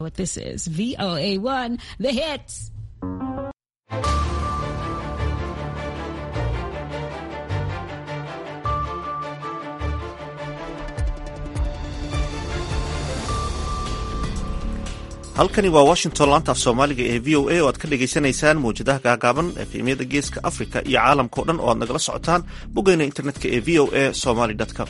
What this is VOA1, the hits. halkani waa washington laanta af soomaaliga ee v o a oo aad ka dhagaysanaysaan mawjadaha gaagaaban efemyada geeska africa iyo caalamkao dhan oo aad nagala socotaan boggeyna internetka ee v o a somaly com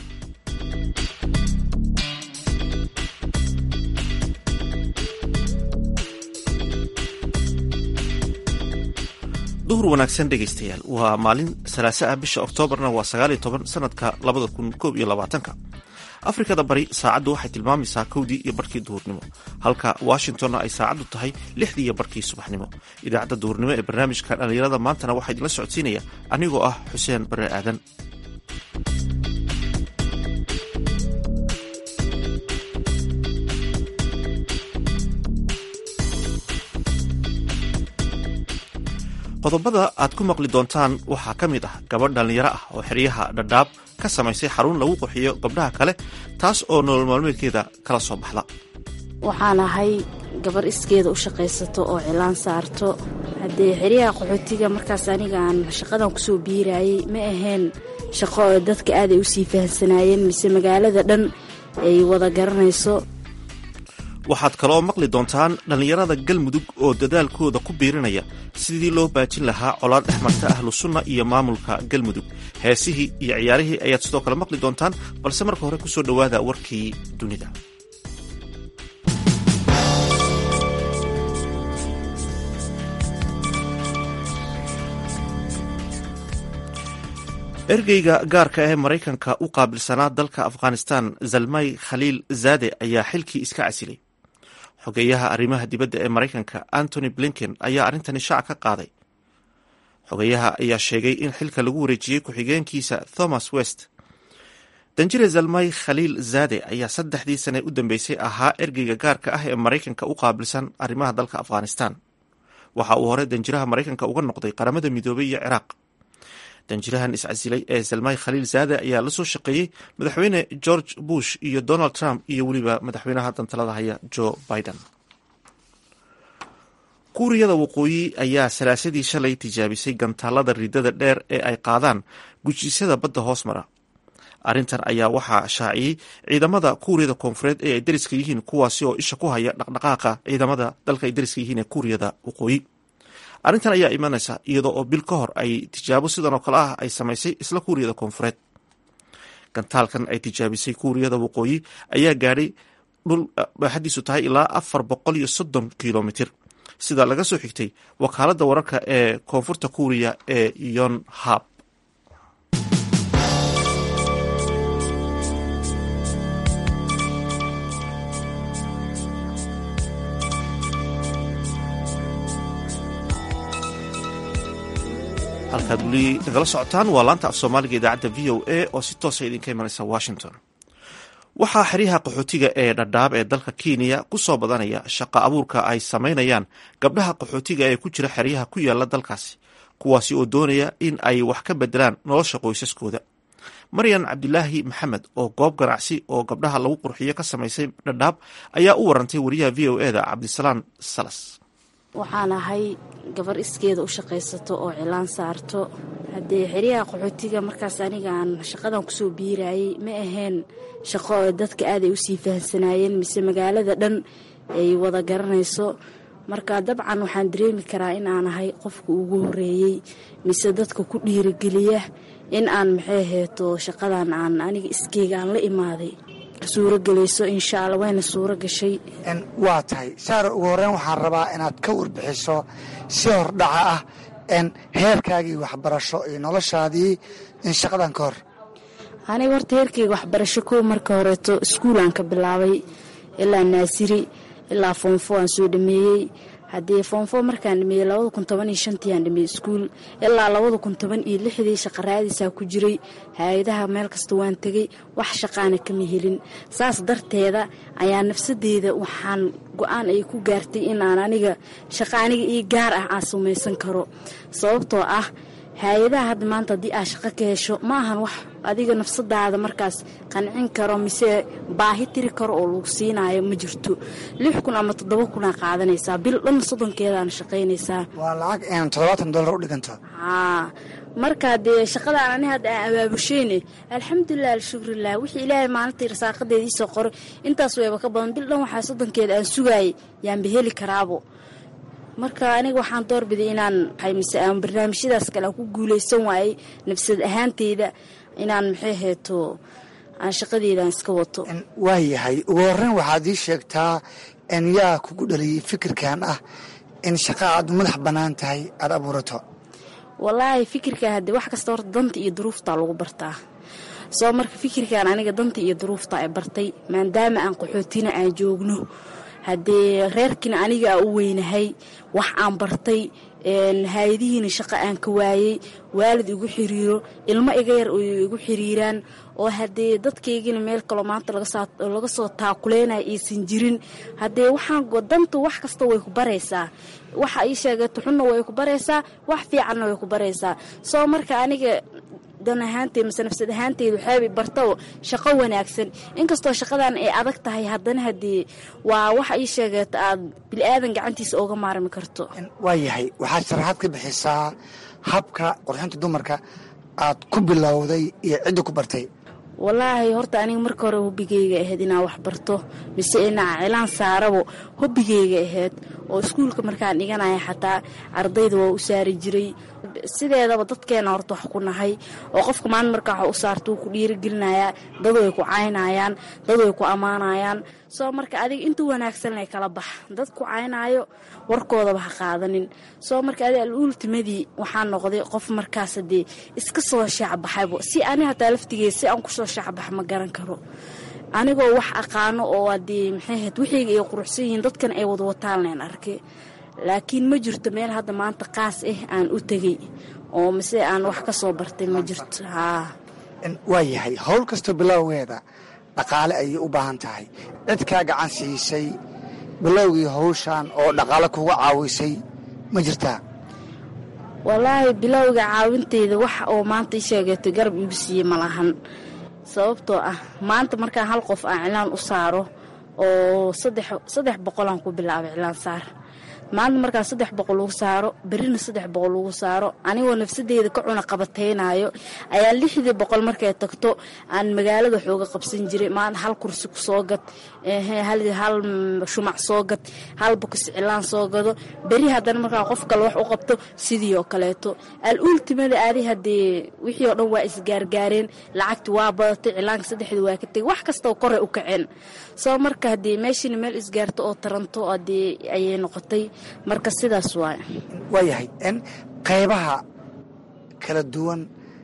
duhur wanaagsan dhegaystayaal waa maalin salaase ah bisha oktoobarna waa sagaaliyo toban sanadka labada kun koob iyo labaatanka afrikada bari saacaddu waxay tilmaamaysaa kowdii iyo barkii duhurnimo halka washingtonna ay saacaddu tahay lixdii iyo barkii subaxnimo idaacadda duhurnimo ee barnaamijka dhallinyarada maantana waxaa idinla socodsiinaya anigoo ah xuseen bare aadan qodobada aad ku maqli doontaan waxaa ka mid ah gabadh dhallinyaro ah oo xeryaha dhadhaab ka samaysay xarun lagu qurxiyo gabdhaha kale taas oo nolol maalmeedkeeda kala soo baxda waxaan ahay gabar iskeeda u shaqaysato oo cilaan saarto haddee xeryaha qaxootiga markaas aniga aan shaqadan kusoo biirayay ma ahayn shaqo oo dadka aaday usii fahamsanaayeen mise magaalada dhan ay wada garanayso waxaad kaloo maqli doontaan dhallinyarada galmudug oo dadaalkooda ku biirinaya sidii loo baajin lahaa colaad dhex marta ahlu sunna iyo maamulka galmudug heesihii iyo ciyaarihii ayaad sidoo kale maqli doontaan balse marka hore kusoo dhowaada warkii dunida ergeyga gaarka ee maraykanka u qaabilsanaa dalka afghanistan zalmay khaliil zaade ayaa xilkii iska casilay xogeeyaha arrimaha dibadda ee maraykanka antony blinken ayaa arrintani shaac ka qaaday xogeeyaha ayaa sheegay in xilka lagu wareejiyey ku-xigeenkiisa thomas west danjire zalmay khaliil zaade ayaa saddexdii sane u dambeysay ahaa ergeyga gaarka ah ee maraykanka u qaabilsan arrimaha dalka afghanistan waxa uu hore danjiraha maraykanka uga noqday qaramada midoobay iyo ciraaq danjirahan iscasilay ee zalmay khaliil zaade ayaa la soo shaqeeyey madaxweyne george bush iyo donald trump iyo weliba madaxweynaha dantalada haya joe biden kuuriyada waqooyi ayaa salaasadii shalay tijaabisay gantaalada ridada dheer ee ay qaadaan gujisyada badda hoos mara arrintan ayaa waxaa shaaciyey ciidamada kuuriyada koonfureed ee ay dariska yihiin kuwaasi oo isha ku haya dhaqdhaqaaqa ciidamada dalka ay dariska yihiin ee kuuriyada waqooyi arrintan ayaa imanaysa iyadoo oo bil ka hor ay tijaabo sidan oo kale ah ay samaysay isla kuuriyada koonfureed gantaalkan ay tijaabisay kuuriyada waqooyi ayaa gaadhay dhul baaxadiisu tahay ilaa afar boqol iyo soddon kilomitir sida laga soo xigtay wakaaladda wararka ee koonfurta kuuriya ee yonhab halkaad weli nagala socotaan waa laanta af soomaaliga idaacadda v o a oo si toosa idinka imanaysa washington waxaa xeryaha qaxootiga ee dhadhaab ee dalka kenya ku soo badanaya shaqa abuurka ay samaynayaan gabdhaha qaxootiga ee ku jira xeryaha ku yaala dalkaasi kuwaasi oo doonaya in ay wax ka bedelaan nolosha qoysaskooda maryan cabdilaahi maxamed oo goob ganacsi oo gabdhaha lagu qurxiyo ka samaysay dhadhaab ayaa u warantay wariyaha v o e da cabdisalaan salas waxaan ahay gabar iskeeda u shaqaysato oo cilaan saarto haddee xeryaha qaxootiga markaas aniga aan shaqadan kusoo biirayay ma ahayn shaqo oo dadka aaday usii fahamsanaayeen mise magaalada dhan ay wada garanayso marka dabcan waxaan dareemi karaa in aan ahay qofka ugu horeeyey mise dadka ku dhiirigeliya in aan maxay heeto shaqadan aan aniga iskeyga aan la imaaday suuro gelayso insha alla wayna suuro gashay waa tahay saara ugu horreyn waxaan rabaa inaad ka warbixiso si hordhaca ah heerkaagii waxbarasho iyo noloshaadii in shaqadan ka hor aniga horta heerkayga waxbarasho kow marka horeeto iskuulaan ka bilaabay ilaa naasiri ilaa foonfo aan soo dhameeyey haddii foonfo markaan dhameeyey labada kun toban iyo shantii aan dhameeyey iskuul ilaa labada kun toban iyo lixdii shaqaraadiisaa ku jiray hay-adaha meel kasta waan tegey wax shaqaana kama helin saas darteeda ayaa nafsadeyda waxaan go-aan ay ku gaartay inaan aniga shaqa aniga ii gaar ah aan samaysan karo sababtoo ah hay-adaha hadda maanta haddii aad shaqo ka hesho ma ahan wax adiga nafsadaada markaas qancin karo mise baahi tiri karo oo lagu siinaayo ma jirto lix kun ama toddoba kunaa qaadanaysaa bil dhan soddonkeedaana shaqaynaysaa waa lacag een toddobaatan dollar u dhiganto haa marka dee shaqadaan ani hadda aan abaabusheyne alxamdulilah alshukrilah wixii ilaahay maalintii rasaaqadeeda iisoo qoray intaas wayba ka badan bil dhan waxaa soddonkeeda aan sugaayay yaanba heli karaabo marka aniga waxaan doorbiday inaan mise aan barnaamijyadaas kale aan ku guuleysan waayey nafsad ahaanteyda inaan maxay heeto aan shaqadeedaan iska wato waayahay ugu horreyn waxaad ii sheegtaa in yaa kugu dhaliyey fikirkan ah in shaqa aad madax bannaan tahay aada abuurato wallaahi fikirka haddee wax kasta horta danta iyo duruuftaa lagu bartaa soo marka fikirkan aniga danta iyo duruufta ay bartay maadaama aan qaxootina aan joogno haddee reerkiina aniga aan u weynahay wax aan bartay hay-adihiina shaqo aan ka waayey waalid igu xiriiro ilmo iga yar oo igu xiriiraan oo haddee dadkaygina meel kaloo maanta laga soo taakuleynaya aysan jirin haddee waxaan danta wax kasta way ku baraysaa waxa ii sheegato xunna way ku baraysaa wax fiicanna way ku baraysaa soo marka aniga dan ahaanteed mase nafsad ahaanteed waxaaba bartao shaqo wanaagsan inkastoo shaqadan ay adag tahay haddana haddii waa waxa ii sheegeeto aad bili-aadan gacantiisa ooga maarmi karto waayahay waxaad sharaxaad ka bixisaa habka qurxinta dumarka aad ku bilowday iyo cidda ku bartay wallaahi horta aniga marka hore hobigeyga ahayd inaan wax barto mise inaa cilaan saarabo hobigeyga ahayd oo iskuulka markaan dhiganaya xataa ardayda waa u saari jiray sideedaba dadkeena horta wax ku nahay oo qofka maalin markaa wax u saarta wuu ku dhiirigelinayaa dad way ku caynayaan dad way ku ammaanayaan soo marka adiga intuu wanaagsanlay kala bax dad ku caynaayo warkoodaba ha qaadanin soo marka adi al-uultimadii waxaa noqday qof markaas dee iska soo shaacbaxaybo si ani hataa laftigeed si aan kusoo shaacbax ma garan karo anigoo wax aqaano oo adee maxay ahayd wixiyga ay quruxsan yihiin dadkan ay wadwataalnayn arke laakiin ma jirto meel hadda maanta qaas ah aan u tegey oo mise aan wax ka soo bartay ma jirto haa waayahay howl kastoo bilowgeeda dhaqaale ayay u baahan tahay cid kaa gacan siisay bilowgii hawshan oo dhaqaale kuga caawisay ma jirtaa wallaahi bilowga caawinteyda wax oo maanta i sheegeeto garab iigu siiyey ma lahan sababtoo ah maanta markaan hal qof aan cilaan u saaro oo saddex boqolaan ku bilaabay cilaan saar maanta markaan saddex boqol ugu saaro berrina saddex boqol ugu saaro anigoo nafsadeyda ka cuna qabataynayo ayaa lixdii boqol markay tagto aan magaalada xooga qabsan jiray maanta hal kursi ku soo gad hal shumac soo gad hal bokis cilaan soo gado beri haddana markaan qof kale wax u qabto sidii oo kaleeto al-uultimada aadi haddee wixii oo dhan waa isgaargaareen lacagti waa badatay cilaanka saddexdii waa ka tegay wax kastoo koray u kaceen soo marka haddee meeshiina meel isgaarto oo taranto haddee ayay noqotay marka sidaas waay waayahay n qaybaha kala duwan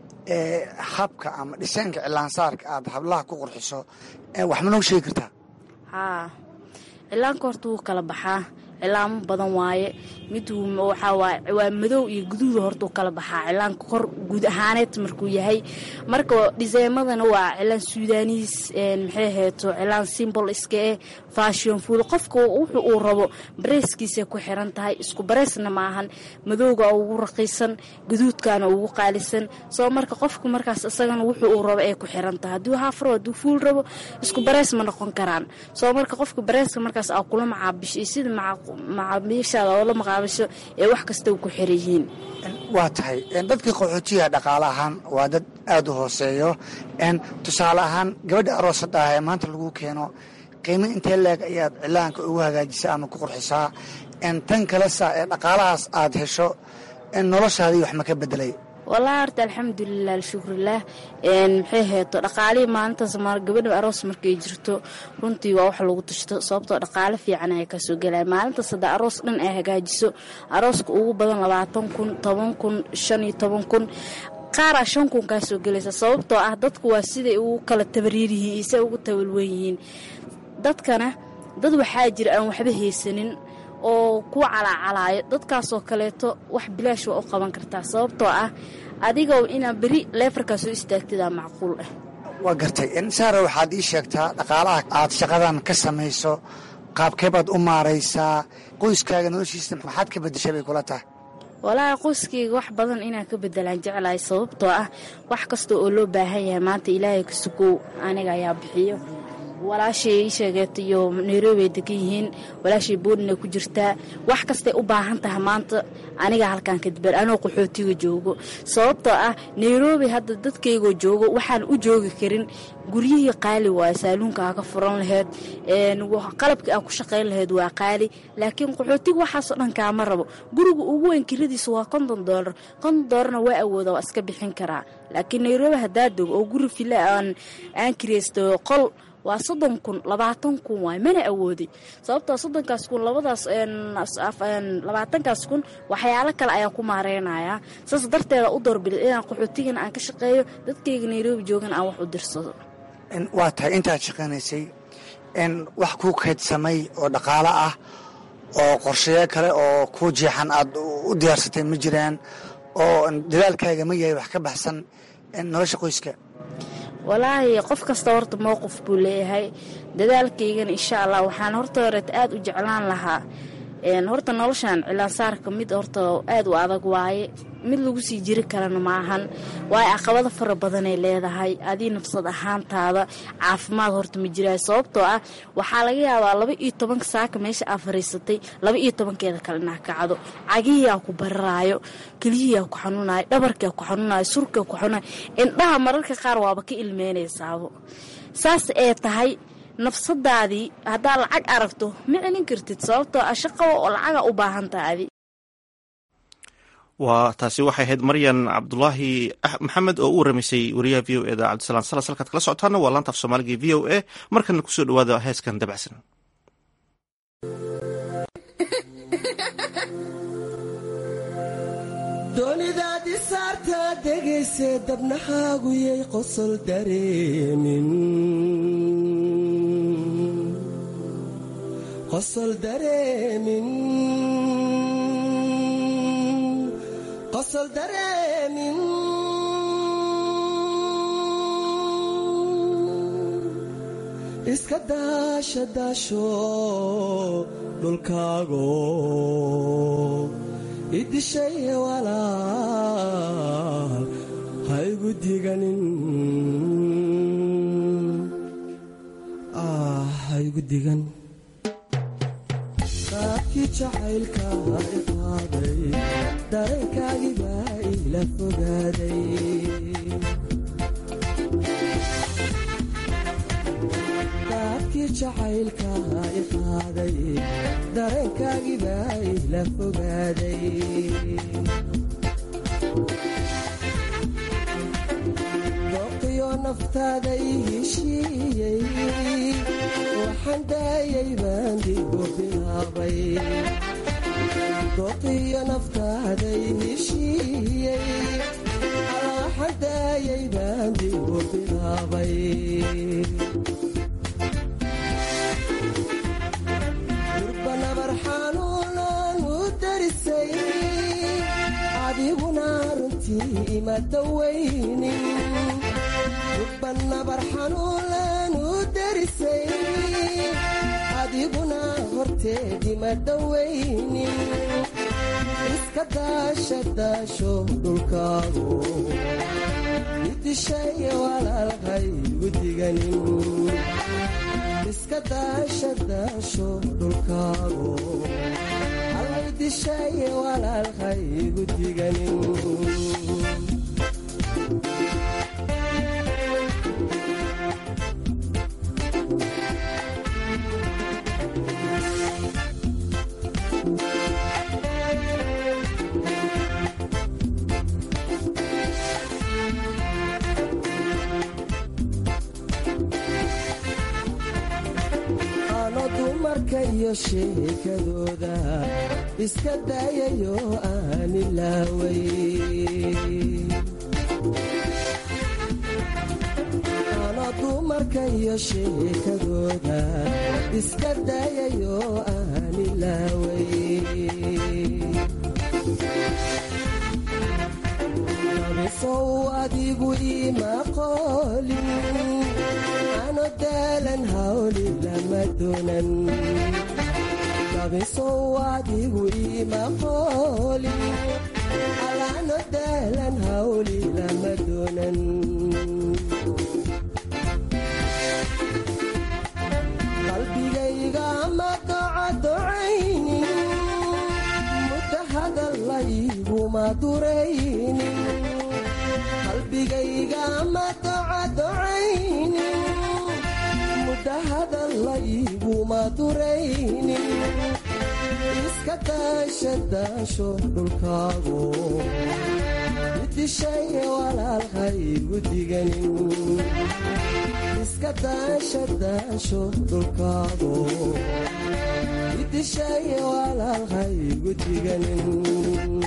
ee habka ama dhisaanka cilaansaarka aad hablaha ku qurxiso wax ma noo sheegi kartaa haa cilaanka horta wuu kala baxaa cilaamo badan waaye mid waxaa waaye waa madow iyo guduuda horta u kala baxaa cilaanka kor guud ahaaneed markuu yahay marka dhiseemadana waa cilaan suudaniis maxay heeto cilaan simbol iska eh fashion food qofka wuxuu uu rabo bareeskiisay ku xiran tahay isku bareesna maahan madowga ugu raqiisan guduudkana ugu qaalisan soo marka qofka markaas isagana wuxuu uu rabo ay ku xiran tahay hadduu haafro hadduu fuul rabo isku barees ma noqon karaan soo marka qofka bareeska markaas aa kula macaabisho iyo sida macaamiishaada oo la maqaabisho ee wax kasta ku xiran yihiin waa tahay dadkii qaxootiyaha dhaqaale ahaan waa dad aada u hooseeyo tusaale ahaan gabadha aroosadda ah ee maanta lagu keeno qiimo intee leeg ayaad cilaanka ugu hagaajisaa ama ku qurxisaa tan kalesa ee dhaqaalahaas aad hesho noloshaadii wax ma ka bedelay wallaahi horta alxamdulilah alshukrilah maxay heeto dhaqaalihii maalintaas gabadha aroos markay jirto runtii waa wax lagu tashto sababtoo dhaqaale fiican ay kasoo gelaya maalintaas hadda aroos dhan ay hagaajiso arooska ugu badan labaatan kun toban kun shan iyo toban kun qaaraa shan kun kaa soo gelaysa sababtoo ah dadku waa siday ugu kala tabariir yihiin iyo siday ugu tawalwan yihiin dadkana dad waxaa jira aan waxba haysanin oo ku calaacalaayo dadkaasoo kaleeto wax bilaash waa u qaban kartaa sababtoo ah adigoo inaa beri leefarkaa soo istaagtadaa macquul ah waa gartay saara waxaad ii sheegtaa dhaqaalaha aad shaqadan ka samayso qaabkee baad u maaraysaa qoyskaaga noloshiisa maxaad ka bedeshay bay kula tahay walaahi qoyskayga wax badan inaan ka bedelaan jeclahay sababtoo ah wax kasta oo loo baahan yahay maanta ilaahay ka sugow aniga ayaa bixiyo walaashay ii sheegeeta iyo nairobi ay degan yihiin walaashay boodina ku jirtaa wax kastay u baahan tahay maanta aniga halkaan kadibal anoo qaxootiga joogo sababtoo ah nairobi hadda dadkaygoo joogo waxaan u joogi karin guryihii qaali waayo saaluunka aa ka furan laheyd qalabkii aa ku shaqayn laheyd waa qaali laakiin qaxootiga waxaasoo dhan kaama rabo guriga ugu weyn kiradiisa waa konton doolar konton doolarna waa awooda waa iska bixin karaa laakiin nairobi haddaa dogo oo guri fila aan aan kiraysto qol waa soddon kun labaatan kun waay mana awooday sababtoo soddonkaas kun labadaas labaatankaas kun waxyaalo kale ayaan ku maareynayaa saas darteeda u doorbiday inaan qaxootigana aan ka shaqeeyo dadkayga nairobi joogana aan wax u dirsado waa tahay intaad shaqaynaysay wax kuu kaydsamay oo dhaqaalo ah oo qorshayo kale oo kuu jeexan aad u diyaarsatay ma jiraan oo dadaalkaaga ma yahay wax ka baxsan nolosha qoyska walaahi qof kasta horta mowqif buu leeyahay dadaalkaygana insha allah waxaan horta horeet aad u jeclaan lahaa horta noloshan cilaansaarka mid horta aad u adag waaye mid lagu sii jiri karana maahan waayo caqabado fara badanay leedahay adii nafsad ahaantaada caafimaad horta ma jiraayo sababtoo ah waxaa laga yaabaa laba iyo tobanka saaka meesha aa fariisatay laba iyo tobankeeda kale inaa kacdo cagihiiaa ku bararaayo keliyihiaa ku xanuunayo dhabarkaa ku xanuunayo surkaa ku xanuunayo indhaha mararka qaar waaba ka ilmeynaysaabo saas ee tahay nafsadaadii haddaa lacag aragto ma celin kartid sababtoo ah shaqaba oo lacaga u baahantaadi waa taasi waxay ahayd maryan cabdulaahi maxamed oo u waramaysay wariyaha v o eda cabdisalaan salas halkaad kala socotaana waa laanta af soomaaliga v o a markana kusoo dhawaada heeskan dabacsan doonidaadi saartaa degayse dabnahaaguyay qosol dareemin qosol dareemin qosol dareemin iska daasha daasho dhulkaago idishay walaal haygu diganin haygu digan qaabkii jacaylka iqaaday dareenkaagiibaa ila fogaaday qaabkii jacaylka iqaaday dareenkaagiibaa ila fogaaday dooqiyo naftaada i heshiiyey waxaan daayay baan digu bilaabay dooqiyo naftaada i heshiiyey waxaan daayay baan digu bilaabay durbanabar xanuunan u darisay adiguna runtii ima dawaynin durbanabar xanuunan u darisay adiguna horteed ima dawaynin iska daasha daasho dhulkaagu idishay walaalhaygu diganin iska daasha daasho dhulkaago alaydishay walaalhaygu diganin dumarka iyo sheekadooda iska daayayo aan ilaaway ano dumarka iyo sheekadooda iska daayayo aan ilaaway nabisow adigu ima qoolin ano daalan hawli lama doonan yabisow adigu ima qoolin alaano dahlan hawli lama doonan qalbigayga ma docadocaynin muddo hadallayguma duraynin qalbigayga ma docadocaynin muddo hadallayguma duraynin iska daasha daasho dhulkaago idishay walaalhaygu diganin iska daasha daasho dhulkaago idishay walaalhaygu diganin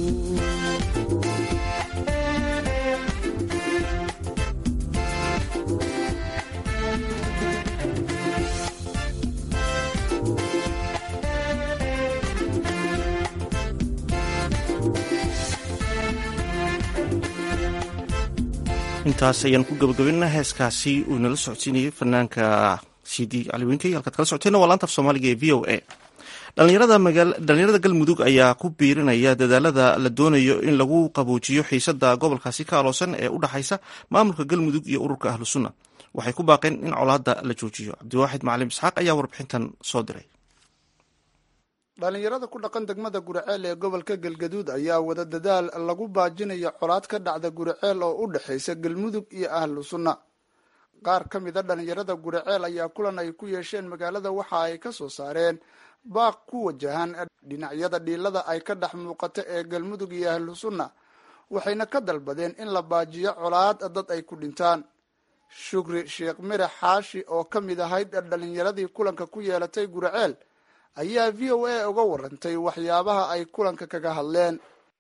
intaas ayaan ku gabagabina heeskaasi uu nala socodsiinayay fanaanka cd caliwinkey halkaad kala socoteena waa laantaf soomaaliga ee v o a dhalinyarada galmudug ayaa ku biirinaya dadaalada la doonayo in lagu qaboojiyo xiisada gobolkaasi ka aloosan ee u dhaxaysa maamulka galmudug iyo ururka ahlu sunna waxay ku baaqeen in colaada la joojiyo cabdiwaaxid macalim isxaaq ayaa warbixintan soo diray dhalinyarada ku dhaqan degmada guriceel ee gobolka galgaduud ayaa wada dadaal lagu baajinayo colaad ka dhacda guriceel oo u dhexaysa galmudug iyo ahlu sunna qaar ka mid a dhalinyarada guriceel ayaa kulan ay ku yeesheen magaalada waxa ay ka soo saareen baaq ku wajahan dhinacyada dhiilada ay ka dhex muuqata ee galmudug iyo ahlu sunna waxayna ka dalbadeen in la baajiyo colaad dad ay ku dhintaan shukri sheekh mire xaashi oo ka mid ahayd dhalinyaradii kulanka ku yeelatay guriceel ayaa v o a uga warantay waxyaabaha ay kulanka kaga hadleen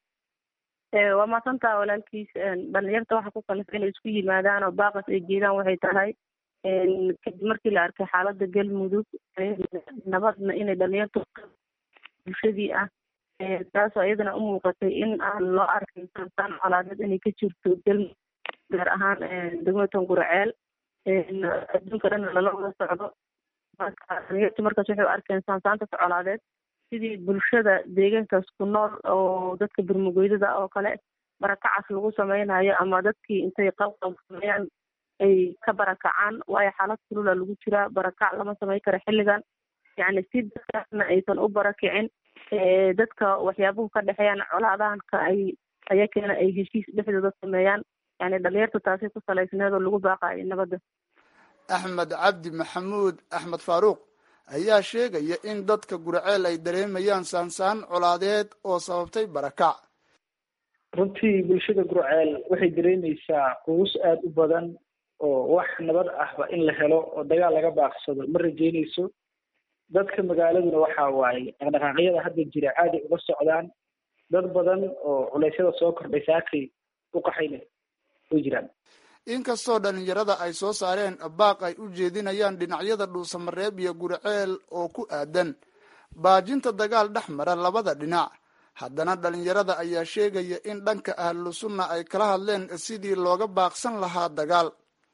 waa maasantaa walaalkiis dhalinyarta waxa ku kalif inay isku yimaadaan oo baaqas ay jeedaan waxay tahay kadib markii la arkay xaalada galmudug nabadna inay dhalinyartu bulshadii ah taasoo iyadana u muuqatay in aan loo arkay sansaan colaadeed inay ka jirto galmudug gaar ahaan degmatan guraceel adduunka dhanna lala wada socdo dhalinyartu markaas waxay u arkeen saansaantas colaadeed sidii bulshada deegaankaas ku nool oo dadka burmugoydada oo kale barakacas lagu sameynayo ama dadkii intay qalqal sameeyaan ay ka barakacaan waayo xaalad kulula lagu jiraa barakac lama samey karo xilligan yacni si dadkaasna aysan u barakicin dadka waxyaabuhu ka dhexeeyaan colaadahanka ay ayakeena ay heshiis dhexdooda sameeyaan yani dhalinyarta taasi ku salaysneed oo lagu baaqayo nabadda axmed cabdi maxamuud axmed faaruuq ayaa sheegaya in dadka guriceel ay dareemayaan saansaan colaadeed oo sababtay barakac runtii bulshada gurceel waxay dareemaysaa quus aada u badan oo wax nabad ahba in la helo oo dagaal laga baaqsado ma rajeynayso dadka magaaladuna waxa waaye dhaqdhaqaaqyada hadda jira aaday uga socdaan dad badan oo culeysyada soo kordhay saakay u qaxayna way jiraan inkastoo dhalinyarada ay soo saareen baaq ay u jeedinayaan dhinacyada dhuusamareeb iyo guriceel oo ku aadan baajinta dagaal dhex mara labada dhinac haddana dhalinyarada ayaa sheegaya in dhanka ahlu sunna ay kala hadleen sidii looga baaqsan lahaa dagaal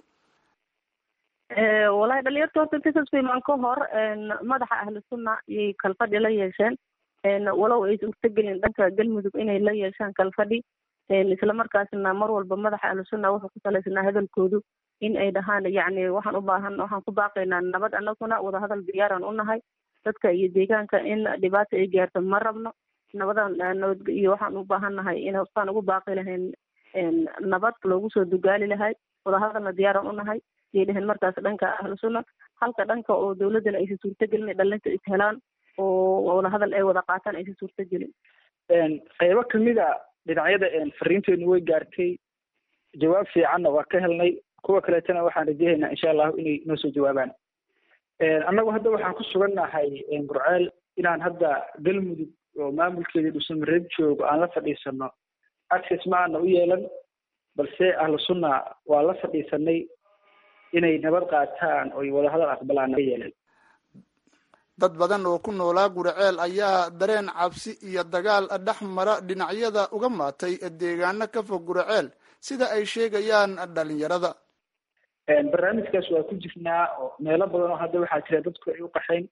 walahi dhalinyarta horta inta kasoo imaan ka hor madaxa ahlu sunna iyay kalfadhi la yeesheen walow ay suurtagelin dhanka galmudug inay la yeeshaan kalfadhi isla markaasna mar walba madaxa ahlu sunna wuxuu ku salaysnaa hadalkoodu in ay dhahaan yacni waxaan u baahan waxaan ku baaqaynaa nabad anaguna wadahadal diyaaraan u nahay dadka iyo deegaanka in dhibaata ay gaarto ma rabno nabadan nabad iyo waxaan u baahan nahay in saan ugu baaqi lahayn nabad loogu soo dugaali lahay wadahadalna diyaaraan u nahay yay dheheen markaas dhanka ahlu sunna halka dhanka oo dowladdana aysan suurtagelin dhalinta is helaan oo wadahadal ay wada qaataan aysan suurtagelin qaybo kamid a dhinacyada fariinteenu way gaartay jawaab fiicanna waa ka helnay kuwa kaleetana waxaan rajahaynaa insha allahu inay noo soo jawaabaan annagu hadda waxaan ku sugannahay gurceel inaan hadda galmudug oo maamulkeeda dhuusamareeb joogo aan la fadhiisano access ma aana u yeelan balse ahlu sunna waa la fadhiisanay inay nabad qaataan oy wadahadal aqbalaan naga yeelan dad badan oo ku noolaa guriceel ayaa dareen cabsi iyo dagaal dhex mara dhinacyada uga maatay deegaano ka fog guriceel sida ay sheegayaan dhalinyarada barnaamijkaas waa ku jirnaa oo meelo badan oo hadda waxaa jira dadku ay u qaxayn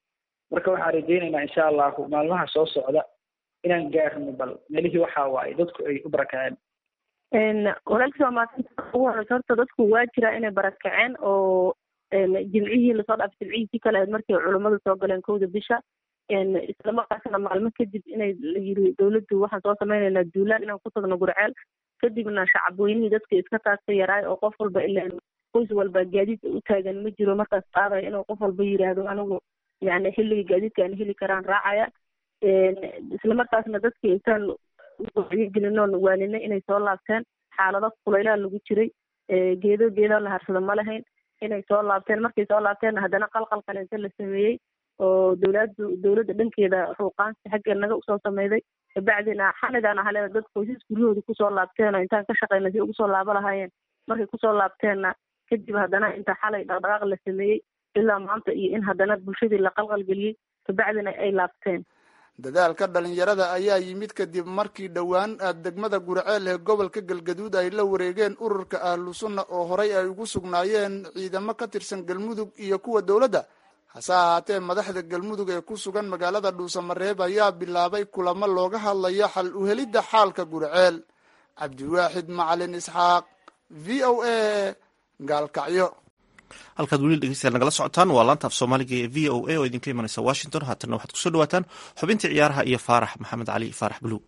marka waxaan rajaynaynaa insha allahu maalmaha soo socda inaan gaarno bal meelihii waxa waaye dadku ay u barakaceen walaalkiis waa maasanta ugu horeysa horta dadku waa jiraa inay barakaceen oo jimcihii lasoo dhaafay jimcihii kale ahayd markii culummadu soo galeen kowda bisha islamarkaasna maalmo kadib inay la yiri dowladdu waxaan soo sameynaynaa duulaan inaan ku tagno gurceel kadibna shacabweynihii dadka iska taagta yaraay oo qof walba ilaan qoys walba gaadiid u taagan ma jiro markaas qaadaya inuu qof walba yiraahdo anigu yani xilliga gaadiidka aan heli karaan raacaya islamarkaasna dadkii intaan wacyigelinoon waaninay inay soo laabteen xaalado kulaylaha lagu jiray geedo geedo la harsado ma lahayn inay soo laabteen markay soo laabteenna haddana qalqal kaleente la sameeyey oo dowladdu dowladda dhankeeda ruuqaansi xagga naga usoo sameyday kabacdina xanidaan ahale dad qoysas guryahooda kusoo laabteen oo intaan ka shaqeyna si ugu soo laabo lahaayeen markay kusoo laabteenna kadib haddana inta xalay dhaqdhaqaaq la sameeyey ilaa maanta iyo in haddana bulshadii la qalqalgeliyey kabacdina ay laabteen dadaalka dhalinyarada ayaa yimid kadib markii dhowaan degmada gurceel ee gobolka galgaduud ay la wareegeen ururka ahlu sunna oo horay ay ugu sugnaayeen ciidamo ka tirsan galmudug iyo kuwa dowladda hase ahaatee madaxda galmudug ee ku sugan magaalada dhuusamareeb ayaa bilaabay kulamo looga hadlayo xal uhelidda xaalka gurceel cabdiwaaxid macalin isxaaq v o a gaalkacyo halkaad weli dhegeystayaal nagala socotaan waa laanta af soomaaliga ee v o a oo idinka imanaysa washington haatanna waxaad kusoo dhawaataan xubintii ciyaaraha iyo faarax maxamed cali faarax buluug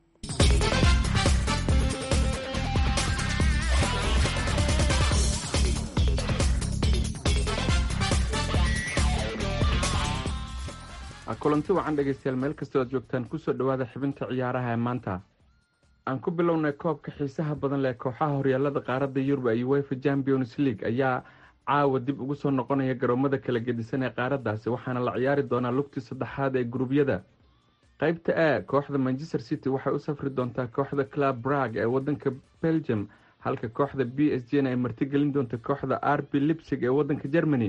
kulanti wacan dhegeystayaal meel kastoo aad joogtaan kusoo dhowaada xibinta ciyaaraha ee maanta aan ku bilownay koobka xiisaha badan leh kooxaha horyaalada qaaradda yurub ee uefa champions league ayaa caawa dib ugu soo noqonaya garoomada kala gedisan ee qaaraddaasi waxaana la ciyaari doonaa lugtii saddexaad ee gurubyada qeybta a kooxda manchester city waxay u safri doontaa kooxda club brag ee wadanka belgium halka kooxda b s g na ay martigelin doonta kooxda r b lipsig ee wadanka germany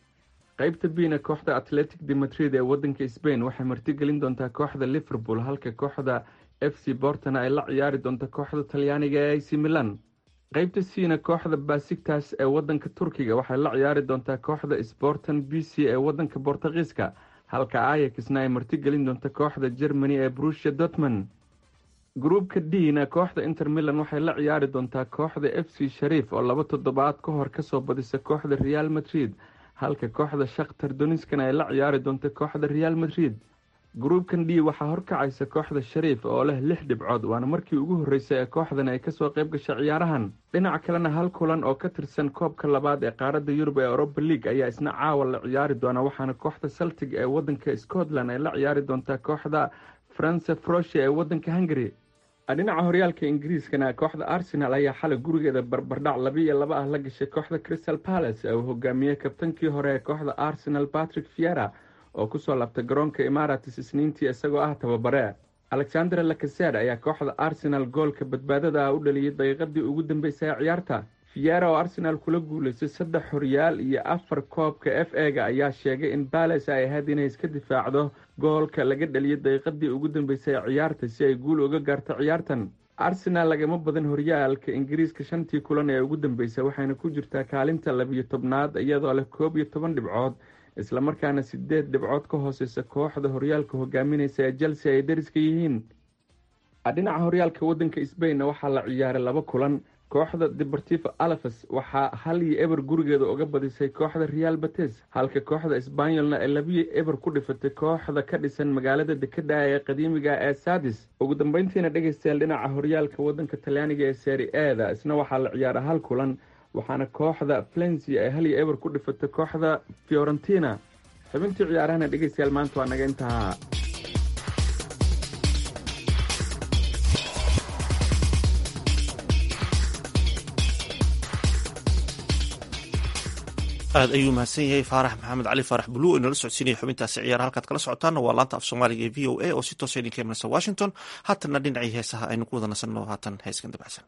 qeybta bna kooxda atletic de madrid ee wadanka spain waxay martigelin doontaa kooxda liverpool halka kooxda f c bortona ay la ciyaari doonta kooxda talyaaniga ee ac milan qeybta cna kooxda basigtas ee wadanka turkiga waxay la ciyaari doontaa kooxda sportan b c ee wadanka bortugiiska halka ayaxna ay martigelin doonta kooxda germany ee brusia dortmond gruubka d na kooxda inter milan waxay la ciyaari doontaa kooxda f c shariif oo laba toddobaad ka hor kasoo badisa kooxda real madrid halka kooxda shakhtar doniskana ay la ciyaari doonta kooxda real madrid gruubkan d waxaa horkacaysa kooxda shariif oo leh lix dhibcood waana markii ugu horreysay ee kooxdan ay kasoo qayb gashay ciyaarahan dhinaca kalena hal kulan oo ka tirsan koobka labaad ee qaaradda yurub ee europa league ayaa isna caawa la ciyaari doona waxaana kooxda celtic ee wadanka scotland ay la ciyaari doontaa kooxda france frosia ee wadanka hungary dhinaca horyaalka ingiriiskana kooxda arsenal ayaa xalay gurigeeda barbardhac labiiyo laba ah la gashay kooxda crystal palace ee uu hogaamiyey kabtankii hore ee kooxda arsenal patrick fiera oo kusoo laabtay garoonka imaratis isniintii isagoo ah tababare alexander lakaser ayaa kooxda arsenal goolka badbaadada ah u dhaliyay daqiiqadii ugu dambeysay ee ciyaarta fiera oo arsenal kula guuleystay saddex horyaal iyo afar koobka f ega ayaa sheegay in bales ay ahayd inay iska difaacdo goolka laga dhaliyay daqiiqadii ugu dambeysay ee ciyaarta si ay guul uga gaarto ciyaartan arsenal lagama badan horyaalka ingiriiska shantii kulan ee ugu dambeysay waxayna ku jirtaa kaalinta labiyo tobnaad iyadoo leh koob iyo toban dhibcood islamarkaana sideed dhibcood ka hooseysa kooxda horyaalka hogaamineysa ee chelsea ay dariska yihiin dhinaca horyaalka wadanka sbainna waxaa la ciyaaray laba kulan kooxda deportivo alafes waxaa hal iyo eber gurigeeda uga badisay kooxda real bates halka kooxda sbanyolna ay labiyo eber ku dhifatay kooxda ka dhisan magaalada dekada ee qadiimiga ee sadis ugu dambeyntiina dhegeystayaal dhinaca horyaalka wadanka talyaaniga ee seri eda isna waxaa la ciyaaray hal kulan waxaana kooxda flensi ay hal iyo eber ku dhifatay kooxda fiorentina xubintii ciyaarahana dhegeystayaal maanta waa naga intahaa aad ayuu mahadsan yahay faarax maxamed cali faarax bulu oo inala socodsiinaya xubintaasi ciyaar halkaad kala socotaanna waa laanta af soomaaliga ee v o a oo si toosa idinka imanaysa washington haatanna dhinacii heesaha aynu ku wada nasanno haatan heeskan dabacsan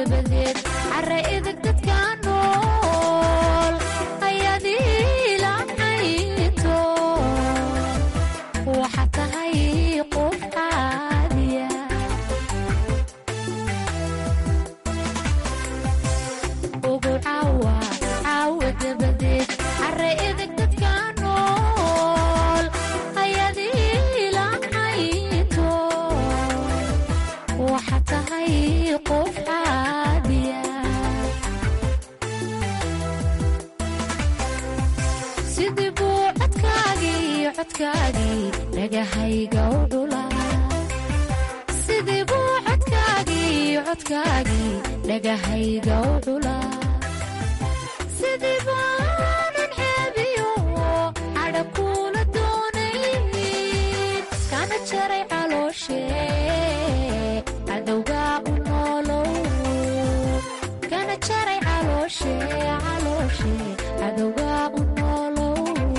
dabadeed cara idag dadka nool ayadii lacayto waxa tahay qof caadiya ugu caawa caawa dabadeed cara idag dadka nool ayadii lacayto waxa tahay qof caadiya sidii buu codkaagii codkaagii dhagahayga u dhulaa sidii buu codkaagii codkaagii dhagahayga u dhulaa sidii baanan ceebiyo cadha kuula doonayn kana jaray calooshe cadowga u noolow kana jaray calooshe calooshe cadowga u noolow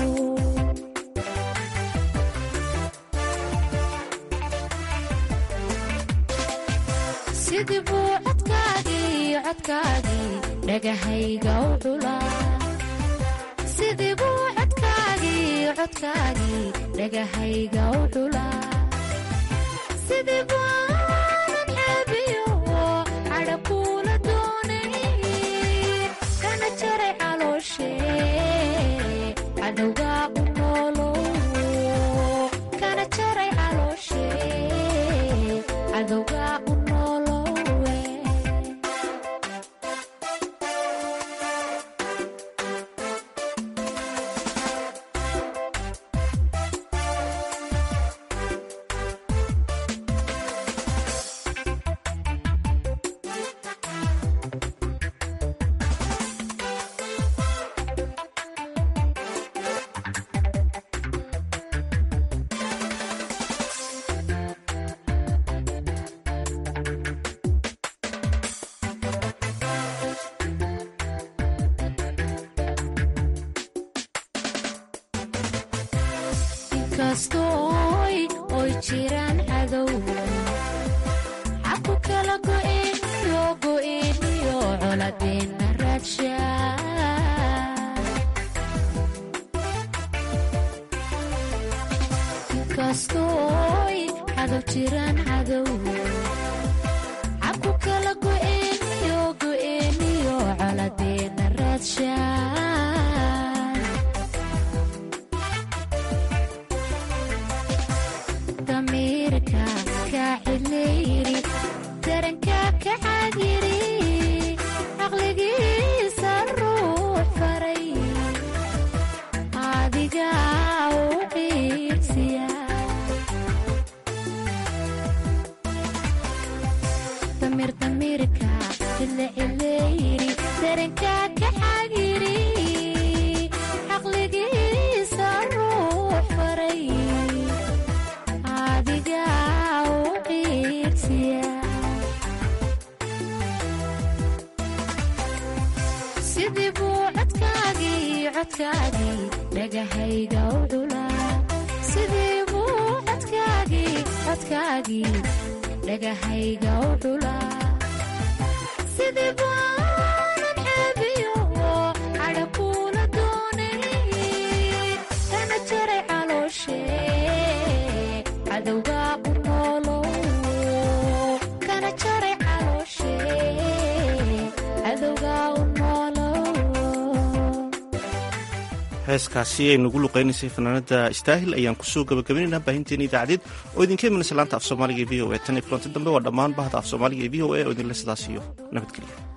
sidii buu codkaagii codkaagii dhagahayga u dhulaa sidii buu codkaagii codkaagii dhagahayga u dhulaa sidii baanan ceebiyo cadha kuula doonayn kana jaray calooshe cadowga u noolow kana jaray calooshe cadowga u noolowe inkastooy oy jiraan cadow xaku kala go'een iyo go'een iyo coladeena raadsha inkastooy cadow jiraan cadow xaku kala go'een iyo go'een iyo coladeena raadsha damiirka ka cidlayri daranka ka caadiri caqligiisa ruux faray adiga u qiirsiya damir damirka cidla cidlayri daranka ka caadiri caqligiisa ruux faray adiga u qiirsiya sidii buu codkaagii codkaagii dhagahayga u dhulaa sidii buu codkaagii codkaagii dhagahayga u dhulaa sidii baanan ceebiyo cadha kuula doonayn kana jaray calooshe cadowga u noolow kana jaray calooshe cadowga u noolow heeskaasi ay nagu luqaynaysay fanaanada istaahil ayaan kusoo gabagabaynaynaa baahinteena idaacadeed oo idinka imanaysa laanta af soomaaliga e v o e tan iyo kulanti dambe waa dhammaan bahda af soomaaliga e v o e oo idinle sidaas iyo nabadgelya